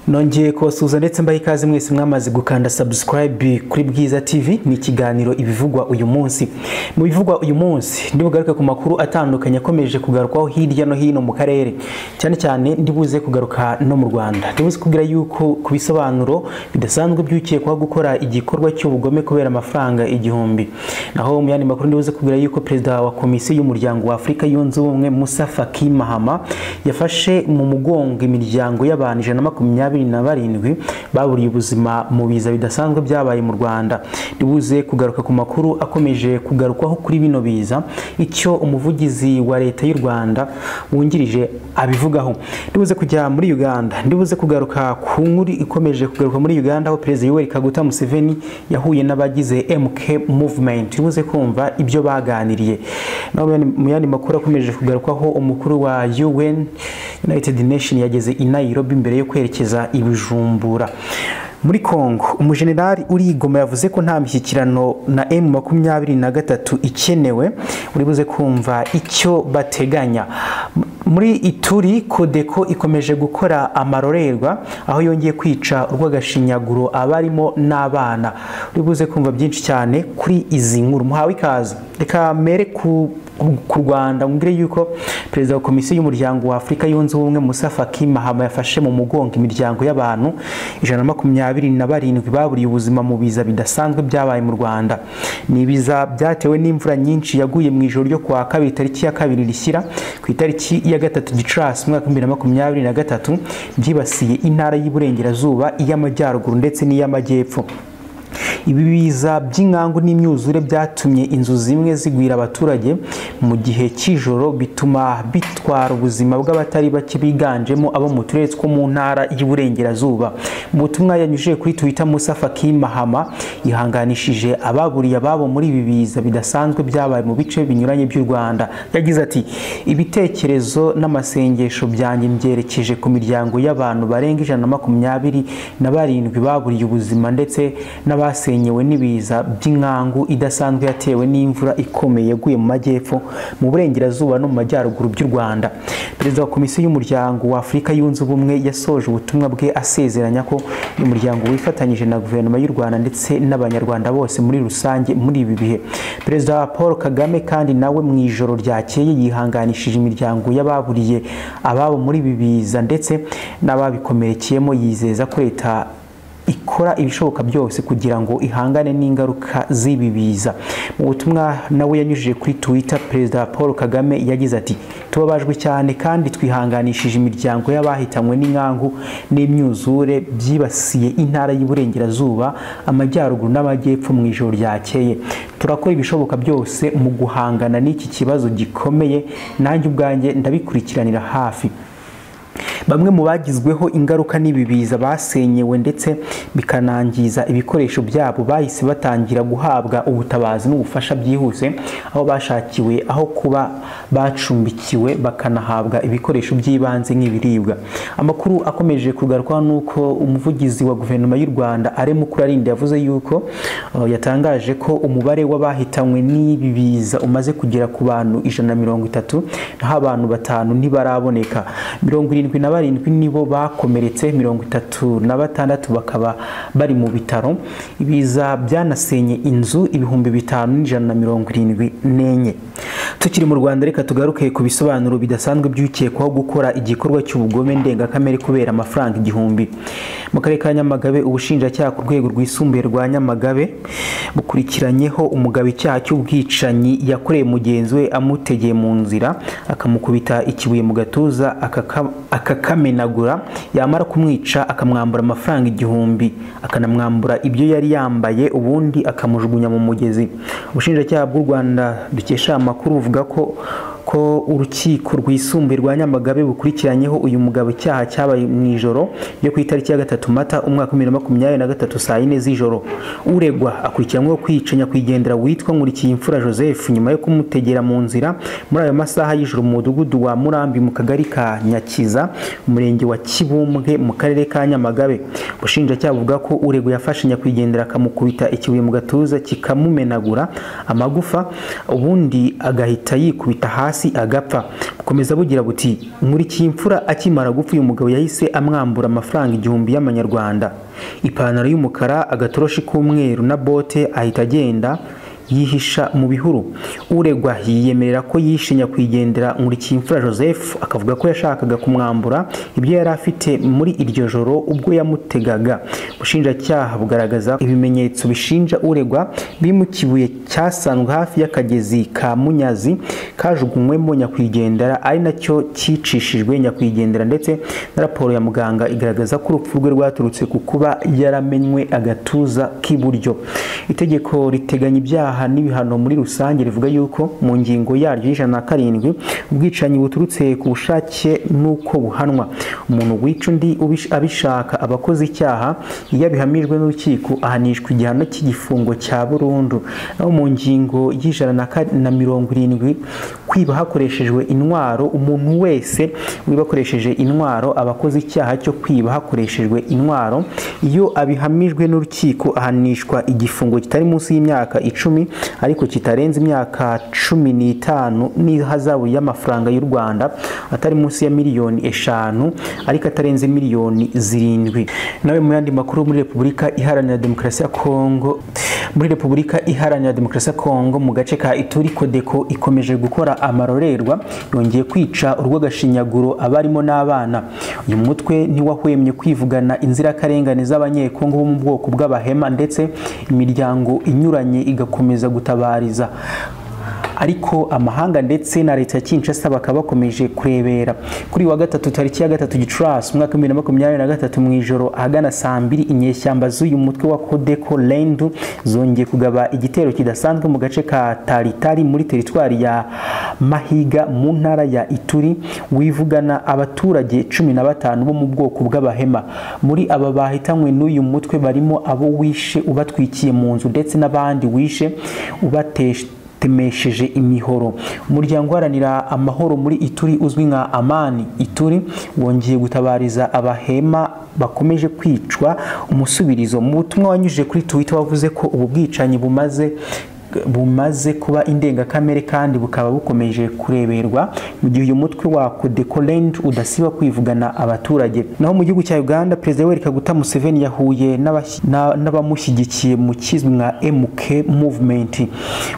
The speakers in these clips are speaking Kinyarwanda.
nongeye kubasuhuza ndetse mbaha ikaze mwese mwamaze gukanda subscribe kuri bwiza tv ni ikiganiro ibivugwa uyu munsi mu bivugwa uyu munsi ndibugaruke ku makuru atandukanye akomeje kugarukwaho hirya no hino mu karere cyane cyane ndibuze kugaruka no mu rwanda ndibuze kubwira yuko ku bisobanuro bidasanzwe by'ukekwaho gukora igikorwa cy'ubugome kubera amafaranga igihumbi naho mu yandi makuru ndibuze kubwira yuko perezida wa komisiyo y'umuryango wa afurika yunze ubumwe musa faki mahama yafashe mu mugongo imiryango y'abantu ijana na makumyabiri na barindwi baburiye ubuzima mu biza bidasanzwe byabaye mu rwanda ndibuze kugaruka ku makuru akomeje kugarukwaho kuri bino biza icyo umuvugizi wa leta y'u rwanda wungirije abivugaho ndibuze kujya muri uganda ndibuze kugaruka ku nkuru ikomeje kugaruka muri uganda aho perezida yoweri kaguta museveni yahuye n'abagize mk movement ndibuze kumva ibyo baganiriye naho mu yandi makuru akomeje kugarukwaho umukuru wa un united nation yageze i nairobi mbere yo kwerekeza ibijumbura muri congo umujenerali urigoma yavuze ko nta mishyikirano na emu makumyabiri na gatatu ikenewe uribuze kumva icyo bateganya muri ituri kodeko ikomeje gukora amarorerwa aho yongeye kwica urw'agashinyaguro abarimo n'abana uribuze kumva byinshi cyane kuri izi nkuru muhawe ikaze reka mere ku ku rwanda ngire yuko perezida wa komisiyo y'umuryango wa afurika yunze ubumwe musa faki mahama yafashe mu mugongo imiryango y'abantu ijana na makumyabiri na barindwi baburiye ubuzima mu biza bidasanzwe byabaye mu rwanda ni ibiza byatewe n'imvura nyinshi yaguye mu ijoro ryo kuwa kabiri tariki ya kabiri rishyira ku itariki ya gatatu gicurasi umwaka w'ibihumbi bibiri na makumyabiri na gatatu byibasiye intara y'iburengerazuba iy'amajyaruguru ndetse n'iy'amajyepfo ibi biza by'inkangu n'imyuzure byatumye inzu zimwe zigwira abaturage mu gihe cy'ijoro bituma bitwara ubuzima bw'abatari bake biganjemo abo mu turere two mu ntara y'uburengerazuba mu butumwa yanyujije kuri twitter musa faki mahama yihanganishije ababuriye ababo muri ibi biza bidasanzwe byabaye mu bice binyuranye by'u rwanda yagize ati ibitekerezo n'amasengesho byanjye mbyerekeje ku miryango y'abantu barenga ijana na makumyabiri na barindwi baburiye ubuzima ndetse n'aba basenyewe n'ibiza by'inkangu idasanzwe yatewe n'imvura ikomeye yaguye mu majyepfo mu burengerazuba no mu majyaruguru by'u rwanda perezida wa komisiyo y'umuryango wa afurika yunze ubumwe yasoje ubutumwa bwe asezeranya ko uyu muryango wifatanyije na guverinoma y'u rwanda ndetse n'abanyarwanda bose muri rusange muri ibi bihe perezida paul kagame kandi nawe mu ijoro ryakeye yihanganishije imiryango y'ababuriye ababo muri ibi biza ndetse n'ababikomerekeyemo yizeza ko leta ikora ibishoboka byose kugira ngo ihangane n'ingaruka z'ibi biza mu butumwa nawe yanyujije kuri twitter perezida paul kagame yagize ati tubabajwe cyane kandi twihanganishije imiryango y'abahitanywe n'inkangu n'imyuzure byibasiye intara y'uburengerazuba amajyaruguru n'amajyepfo mu ijoro ryakeye turakora ibishoboka byose mu guhangana n'iki kibazo gikomeye nanjye ubwanjye ndabikurikiranira hafi bamwe mu bagizweho ingaruka n'ibi biza basenyewe ndetse bikanangiza ibikoresho byabo bahise batangira guhabwa ubutabazi n'ubufasha byihuse aho bashakiwe aho kuba bacumbikiwe bakanahabwa ibikoresho by'ibanze nk'ibiribwa amakuru akomeje kugarukwa n'uko umuvugizi wa guverinoma y'u rwanda ari mukurarinde yavuze yuko yatangaje ko umubare w'abahitanywe n'ibi biza umaze kugera ku bantu ijana na mirongo itatu naho abantu batanu ntibaraboneka mirongo irindwi na barindwi nibo bakomeretse mirongo itatu na batandatu bakaba bari mu bitaro ibiza byanasenye inzu ibihumbi bitanu n'ijana na mirongo irindwi n'enye tukiri mu rwanda reka tugaruke ku bisobanuro bidasanzwe by'ukekwaho gukora igikorwa cy'ubugome ndengakamere kubera amafaranga igihumbi mu karere ka nyamagabe ubushinjacyaha ku rwego rwisumbuye rwa nyamagabe bukurikiranyeho umugabo icyaha cy'ubwicanyi yakoreye mugenzi we amutegeye mu nzira akamukubita ikibuye mu gatuza akakamenagura yamara kumwica akamwambura amafaranga igihumbi akanamwambura ibyo yari yambaye ubundi akamujugunya mu mugezi ubushinjacyaha bw'u rwanda dukesha amakuru buvuga ko ko urukiko rwisumbuye rwa nyamagabe bukurikiranyeho uyu mugabo icyaha cyabaye mu ijoro ryo ku itariki ya gatatu mata umwaka wa bibiri na makumyabiri na gatatu saa yine z'ijoro uregwa akurikiranyweho kwica nyakwigendera witwa nkurikiye imfura joseph nyuma yo kumutegera mu nzira muri ayo masaha y'ijoro mu mudugudu wa murambi mu kagari ka nyakiza umurenge wa kibumbwe mu karere ka nyamagabe ubushinjacyaha buvuga ko uregwa yafashe nyakwigendera akamukubita ikibuye mu gatuza kikamumenagura amagufa ubundi agahita yikubita hasi hasi agapfa bukomeza bugira buti nkurikiye imfura akimara gupfa uyu mugabo yahise amwambura amafaranga igihumbi y'amanyarwanda ipantaro y'umukara agatoroshi k'umweru na bote ahita agenda yihisha mu bihuru uregwa yiyemerera ko yishe nyakwigendera nkurikiyimfura joseph akavuga ko yashakaga kumwambura ibyo yari afite muri iryo joro ubwo yamutegaga ubushinjacyaha bugaragaza ibimenyetso bishinja uregwa biri mu kibuye cyasanzwe hafi y'akagezi ka munyazi kajugunywemo nyakwigendera ari nacyo cyicishijwe nyakwigendera ndetse na raporo ya muganga igaragaza ko urupfu rwe rwaturutse ku kuba yaramenywe agatuza k'iburyo itegeko riteganya ibyaha ibyaha n'ibihano muri rusange rivuga yuko mu ngingo yaryo y'ijana na karindwi ubwicanyi buturutse ku bushake n'uko buhanwa umuntu wica undi abishaka abakoze icyaha iyo abihamijwe n'urukiko ahanishwa igihano cy'igifungo cya burundu naho mu ngingo y'ijana na mirongo irindwi kwiba hakoreshejwe intwaro umuntu wese wiba akoresheje intwaro aba akoze icyaha cyo kwiba hakoreshejwe intwaro iyo abihamijwe n'urukiko ahanishwa igifungo kitari munsi y'imyaka icumi ariko kitarenze imyaka cumi n'itanu n'ihazabu y'amafaranga y'u rwanda atari munsi ya miliyoni eshanu ariko atarenze miliyoni zirindwi nawe mu yandi makuru muri repubulika iharanira demokarasi ya kongo muri repubulika iharanira demokarasi ya kongo mu gace ka ituri kodeko ikomeje gukora amarorerwa yongeye kwica urw'agashinyaguro abarimo n'abana uyu mutwe ntiwahwemye kwivugana inzirakarengane z'abanyekongo bo mu bwoko bw'abahema ndetse imiryango inyuranye igakora gukomeza gutabariza ariko amahanga ndetse na leta ya Kinshasa bakaba bakomeje kurebera kuri wa gatatu tariki ya gatatu Gicurasi umwaka 2023 mu ijoro ahagana saa mbiri inyeshyamba z'uyu mutwe wa Codeco Lendu zongeye kugaba igitero kidasanzwe mu gace ka Taritari muri teritwari ya Mahiga mu ntara ya Ituri wivugana abaturage cumi na batanu bo mu bwoko bw'abahema muri aba bahitanywe n'uyu mutwe barimo abo wishe ubatwikiye mu nzu ndetse n'abandi wishe ubatesha temesheje imihoro umuryango uharanira amahoro muri ituri uzwi nka amani ituri wongeye gutabariza abahema bakomeje kwicwa umusubirizo mu butumwa wanyujije kuri twitter wavuze ko ubu bwicanyi bumaze bumaze kuba indengakamere kandi bukaba bukomeje kureberwa mu gihe uyu mutwe wa Codecoland udasiba kwivugana abaturage naho mu gihugu cya Uganda Perezida Yoweri Kaguta Museveni yahuye n'abamushyigikiye mu kizwi nka MK movement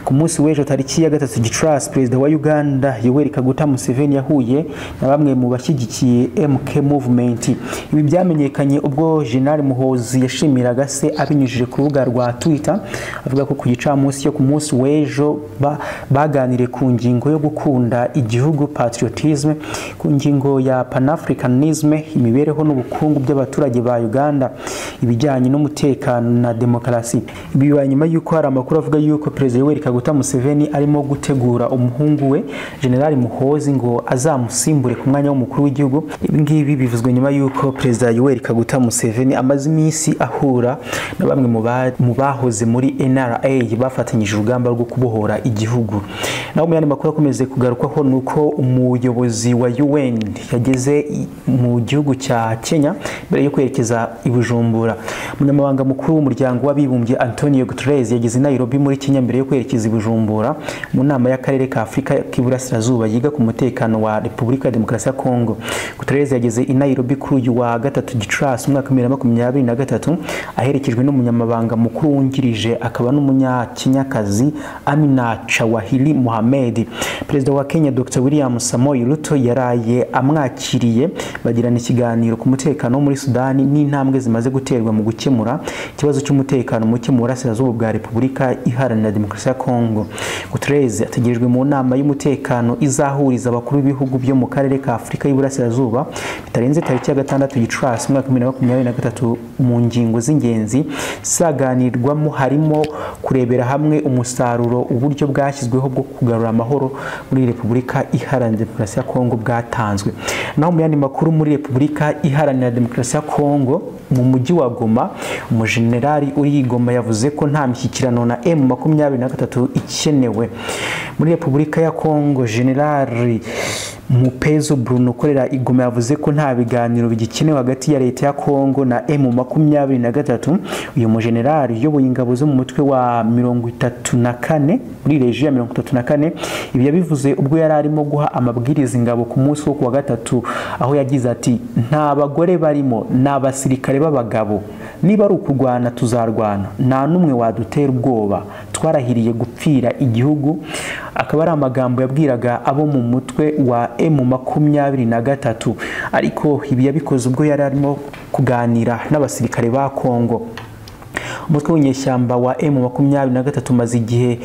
ku munsi w'ejo tariki ya gatatu Gicurasi Perezida wa Uganda Yoweri Kaguta Museveni yahuye na bamwe mu bashyigikiye MK movement ibi byamenyekanye ubwo General Muhozi yashimiraga se abinyujije ku rubuga rwa Twitter avuga ko ku gicamunsi cyo ku munsi w'ejo baganiriye ku ngingo yo gukunda igihugu patriotisme ku ngingo ya panafricanisme imibereho n'ubukungu by'abaturage ba uganda ibijyanye n'umutekano na demokarasi ibi bibaye nyuma y'uko hari amakuru avuga y'uko perezida yoweri kaguta museveni arimo gutegura umuhungu we generali muhozi ngo azamusimbure ku mwanya w'umukuru w'igihugu ibi ngibi bivuzwe nyuma y'uko perezida yoweri kaguta museveni amaze iminsi ahura na bamwe mu bahoze muri nra bafatanye bafatanyije urugamba rwo kubohora igihugu naho mu yandi makuru akomeze kugarukwaho ni uko umuyobozi wa UN yageze mu gihugu cya Kenya mbere yo kwerekeza i Bujumbura umunyamabanga mukuru w'umuryango w'abibumbye Antonio Guterres yageze i Nairobi muri Kenya mbere yo kwerekeza i Bujumbura mu nama y'akarere ka Afurika k'iburasirazuba yiga ku mutekano wa Repubulika ya Demokarasi ya Kongo Guterres yageze i Nairobi kuri uyu wa gatatu Gicurasi umwaka 2023 aherekejwe n'umunyamabanga mukuru wungirije akaba n'umunyakenya kazi Amina Chawahili Mohamed perezida wa Kenya Dr William Samoei Ruto yaraye amwakiriye bagirana ikiganiro ku mutekano wo muri Sudani n'intambwe zimaze guterwa mu gukemura ikibazo cy'umutekano muke mu burasirazuba bwa Repubulika Iharanira Demokarasi ya Kongo Guterres ategerejwe mu nama y'umutekano izahuriza abakuru b'ibihugu byo mu karere ka Afurika y'Iburasirazuba bitarenze tariki ya gatandatu Gicurasi umwaka 2023 mu ngingo z'ingenzi zaganirwamo harimo kurebera hamwe umusaruro uburyo bwashyizweho bwo kugarura amahoro muri repubulika iharanira demokarasi ya kongo bwatanzwe naho mu yandi makuru muri repubulika iharanira demokarasi ya kongo mu mujyi wa goma umujenerali uri goma yavuze ko nta mishyikirano na emu makumyabiri na gatatu ikenewe muri repubulika ya kongo generali mupezo bruno ukorera igoma yavuze ko nta biganiro bigikenewe hagati ya leta ya kongo na emu makumyabiri na gatatu uyu mujenerali uyoboye ingabo zo mu mutwe wa mirongo itatu na kane muri reji ya mirongo itatu na kane ibi yabivuze ubwo yari arimo guha amabwiriza ingabo ku munsi wo ku wa gatatu aho yagize ati nta bagore barimo ni abasirikare b'abagabo niba ari ukurwana tuzarwana nta n'umwe wadutera ubwoba twarahiriye gupfira igihugu akaba ari amagambo yabwiraga abo mu mutwe wa emu makumyabiri na gatatu ariko ibi yabikoze ubwo yari arimo kuganira n'abasirikare ba kongo umutwe w'inyeshyamba wa emu makumyabiri na gatatu umaze igihe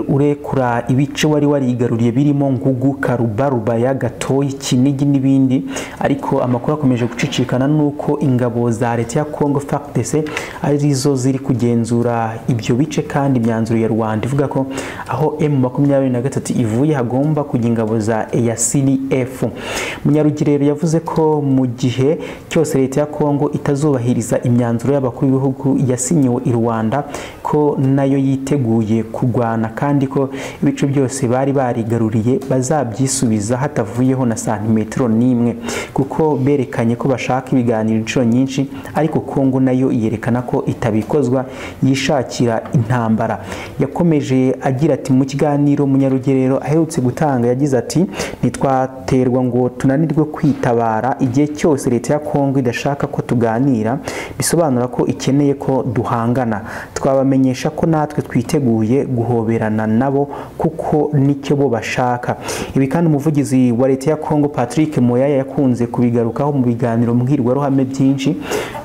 urekura ibice wari warigaruriye birimo ngugu karubarubaya gatoyi kinigi n'ibindi ariko amakuru akomeje gucicikana n'uko ingabo za leta ya congo factc arizo ziri kugenzura ibyo bice kandi imyanzuro ya rwanda ivuga ko aho emu makumyabiri na gatatu ivuye hagomba kujya ingabo za eyasini efu munyarugero yavuze ko mu gihe cyose leta ya congo itazubahiriza imyanzuro y'abakuru b'ibihugu yasinyiwe i rwanda ko nayo yiteguye kurwana kandi ko ibice byose bari barigaruriye bazabyisubiza hatavuyeho na santimetero n'imwe kuko berekanye ko bashaka ibiganiro inshuro nyinshi ariko kongo nayo yerekana ko itabikozwa yishakira intambara yakomeje agira ati mu kiganiro munyarugerero aherutse gutanga yagize ati ntitwaterwa ngo tunanirwe kwitabara igihe cyose leta ya kongo idashaka ko tuganira bisobanura ko ikeneye ko duhangana twabamenyesha ko natwe twiteguye guhoberana nabo kuko nicyo bo bashaka ibi kandi umuvugizi wa leta ya kongo patrick moyaya yakunze kubigarukaho mu biganiro mbwirwaruhame byinshi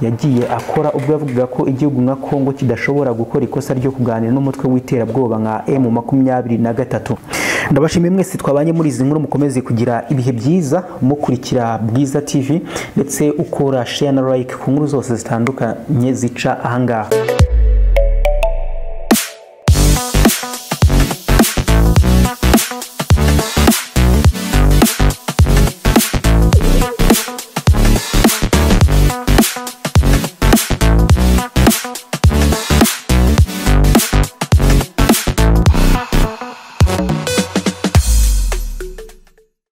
yagiye akora ubwo yavugaga ko igihugu nka kongo kidashobora gukora ikosa ryo kuganira n'umutwe w'iterabwoba nka emu makumyabiri na gatatu ndabashimiye mwese twabanye muri izi nkuru mukomeze kugira ibihe byiza mukurikira bwiza tv ndetse ukora share na like ku nkuru zose zitandukanye zica ahangaha